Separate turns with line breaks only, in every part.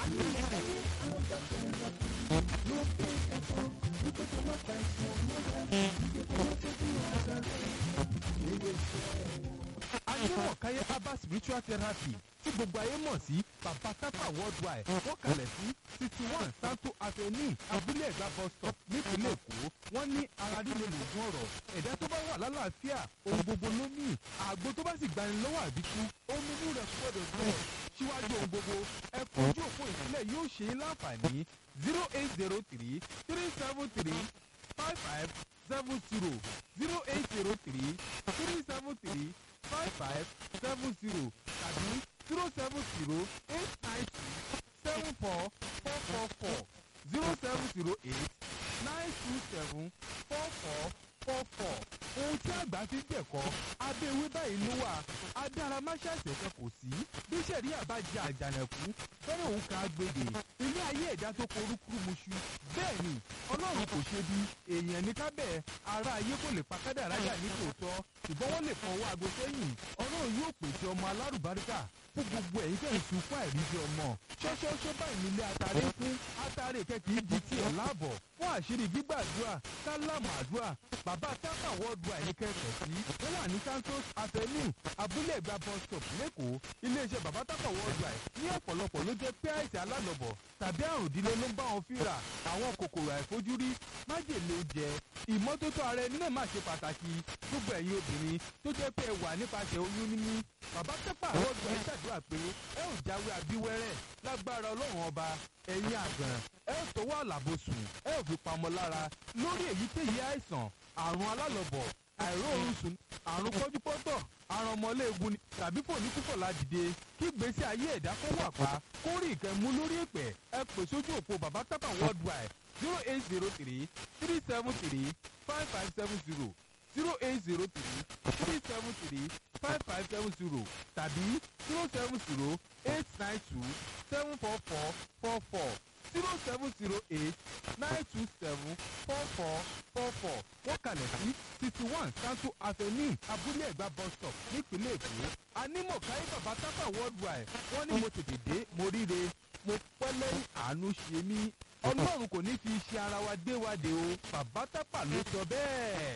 adéwọ̀káyé herbal spiritual therapy tí gbogbo ayé mọ̀ sí baba tapa worldwide wọ́n kalẹ̀ sí sixty one santo avenue abúlé ẹ̀gbá bus stop nípínlẹ̀ èkó wọ́n ní ara líle lògùn ọ̀rọ̀ ẹ̀dá tó bá wà lálàáfíà ohun gbogbo ló ní àgbo tó bá sì gbani lọ́wọ́ àbíkú omi inú rẹ̀ gbọ́dọ̀ gbọ́ síwájú ohun gbogbo ẹ fojú òpó ìsílẹ̀ yóò ṣe é láǹfààní zero eight zero three three seven three five five seven zero zero eight zero three three seven three five five seven zero tàbí zero seven zero eight nine two seven four four four four zero seven zero eight nine two seven four four four four ohun tí àgbà fi ń jẹ̀kọ́ abẹ́ ewé báyìí ló wà adáramáṣáṣẹ̀ kan kò sí bí sẹ̀ríà bá jẹ àjànàkú fẹ́rẹ̀ òun kan agbègbè ilé ayé ẹ̀dá tó korúkúrú muṣu bẹ́ẹ̀ ni ọlọ́run kò ṣe bí èèyàn ní kábẹ́ ara ayé kò lè pa kádàrá yà ní tòótọ́ ṣùgbọ́n wọ́n lè fọwọ́ aago sẹ́yìn ọlọ́run yóò pèsè ọmọ alárùbáríkà fún gbogbo ẹ̀yin tẹ̀ ń sunkún àìríjẹ ọmọ ṣọ́ṣọ́ṣọ́ báyìí nílé atare fún atare kẹ́kì di tiẹ̀ láàbọ̀ fún àṣírí gbígbàdúrà kálámù àdúrà bàbá tápà wọ́ọ̀dù àìníkẹ́kọ̀ọ́ sí wọ́n wà ní santos avenue abúlé ẹ̀gbá bus stop lẹ́kọ̀ọ́ iléeṣẹ́ bàbá tápà wọ́ọ̀dù àì ní ọ̀pọ̀lọpọ̀ ló jẹ́ pé àìsàn alálọ̀bọ̀ tàbí àrùn ìdílé ló ń bá wọn fínra àwọn kòkòrò àìfojúrí májèlé oúnjẹ ìmọ́tótó ara ẹni náà máa ṣe pàtàkì gbogbo ẹ̀yin obìnrin tó jẹ́ pé ẹ wà nípasẹ̀ oyún níní bàbá tápà wọ́ọ̀dù àì ṣàdúrà pé ẹ ò jáwé abíwẹ́rẹ́ lágbára ọlọ́run ọba ẹ̀yin àgbọ̀n ẹ ò tọwọ́ àlàbòsùn ẹ ò fi pamọ́ lára lórí èyíkéyìí àìsàn àrùn alálọ̀bọ̀ àìróorun sùn àrùn kọ́júpọ́tọ̀ àrùn ọmọléegun ni tàbí kò ní púpọ̀ ládìde kí gbèsè ayé ẹ̀dá kó wà pa kó rí ìkẹ́mú lórí ìpẹ́ ẹ pè sójú òpó bàbá tápà worldwide zero eight zero three three seven three five five seven zero zero eight zero three three seven three five five seven zero tàbí zero seven zero eight nine two seven four four four four zero seven zero eight nine two seven four four four four wọ́n kalẹ̀ sí sixty one santo avenue abúlé ẹ̀gbá bus stop nípínlẹ̀ èkó anímọ̀káyé bàbá tápà worldwide wọ́n ní mo tètè dé mo ríre mo pẹ́ lẹ́yìn àánú ṣe mí ọlọ́run kò ní fi iṣẹ́ ara wa dé wa dé o bàbá tápà ló sọ bẹ́ẹ̀.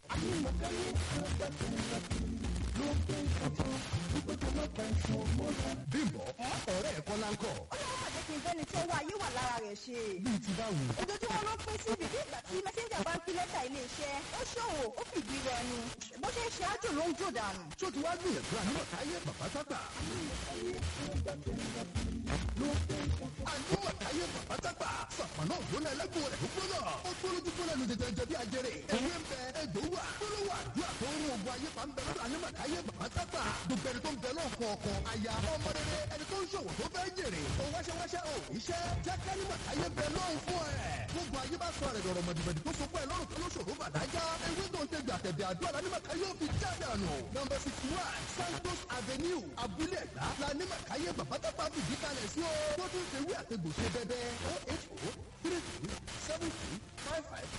bímbọ ọ̀rẹ́ ẹ̀ kọ́ láńkọ̀
ọlọ́run pàdé kí n fẹ́ni tí owó ayé wà lára rẹ̀ ṣe.
bíi ti báwo.
ojoojúmọ́ ló pín sí ibi bí ìgbà tí mẹ́sẹ́ńjà bá ń pín lẹ́tà iléeṣẹ́ ó ṣòwò ó fìdí rẹ ni bó ṣe ń ṣe ájò ló ń jò dànù.
tó ti wá gbìyànjú ànímọ̀káyé bàbá tápà. ànímọ̀káyé bàbá tápà. sàpàná ògbóná ẹlẹ́gùn rẹ̀ ló gbóná. ó gbólójú gbóná lu tètè jẹ bí ajere. ewé ń bẹ egbò wà. gbólówó àdúrà tó ń rún ogun ayé pa ń bẹ lọ́dọ̀ ànímọ̀káyé bàbá tápà. gbogbo ẹni tó ń bẹ náà kọ̀ọ̀kan aya ọmọ rere ẹni tó ń ṣòwò tó fẹ́ jèrè. ó wáṣẹ́wáṣẹ́ ò iṣẹ́ jẹ́ kánímọ̀káyé bẹ lọ́hùn fún ẹ̀. gbogbo ayé bá sọ rẹ̀ dọ̀rọ̀ mọ̀dìmọ̀dì tó so pẹ́ lọ́rùn tó lóṣòro bàdájá. ewé tó ń tẹ̀gbẹ̀ àtẹ̀bẹ̀ àdúrà lánímọ̀káyé ò fi jáde àná. nọmba sixty one santos avenue abúlé ẹ̀dá lánímọ̀káyé bàbá tápà fìdí kalẹ̀ sí o. tó tún ṣe wí àtẹ̀gbò ṣe bẹ́bẹ́ o eight o three three seven three five five